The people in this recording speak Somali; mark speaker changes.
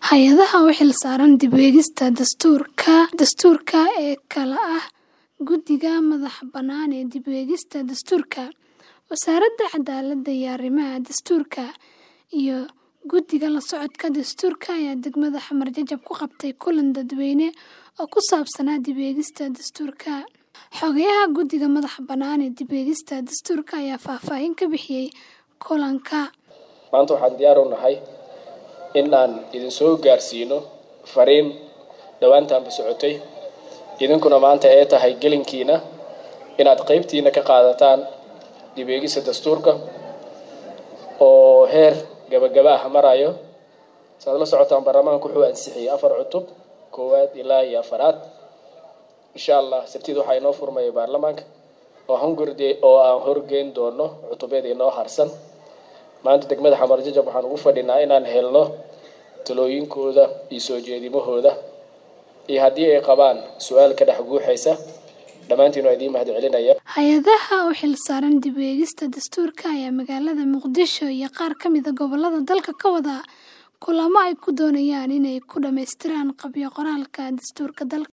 Speaker 1: Hay'adaha u xilsaaran dib u eegista dastuurka ee kala ah Guddiga Madaxa-bannaan ee Dib u Eegista Dastuurka, Wasaaradda Cadaaladda iyo Arrimaha Dastuurka, iyo Guddiga La Socodka Dastuurka ayaa degmada Xamar Jajab ku qabtay kulan dadweyne oo ku saabsanaa dib u eegista dastuurka. Xogayaha Guddiga Madaxa-bannaan ee Dib u Eegista Dastuurka ayaa faahfaahin ka bixiyay kulanka.
Speaker 2: Maanta waxaan diyaar u nahay in aan idin soo gaarsiino fariin dhowaantaanba socotay idinkuna maanta ay tahay gelinkiina inaad qaybtiina ka qaadataan dib u eegista dastuurka oo heer gabagaba ah marayo saad la socotaan baarlamaanku wuxuu ansixiyey afar cutub koowaad ilaa iyo afaraad insha allah sabtida waxaa inoo furmaya baarlamaanka oo hungurde oo aan horgeyn doono cutubyada inoo harsan maanta degmada xamar jajab waxaan ugu fadhinaa inaan helno talooyinkooda iyo soo jeedimahooda iyo haddii ay qabaan su-aal ka dhex guuxaysa dhammaantiin waa idiin mahad celinaya
Speaker 1: Hay'adaha u xilsaaran dib u eegista dastuurka ayaa magaalada Muqdisho iyo qaar ka mid ah gobollada dalka ka wada kulamo ay ku doonayaan inay ku dhammaystiraan qabyo qoraalka dastuurka dalka.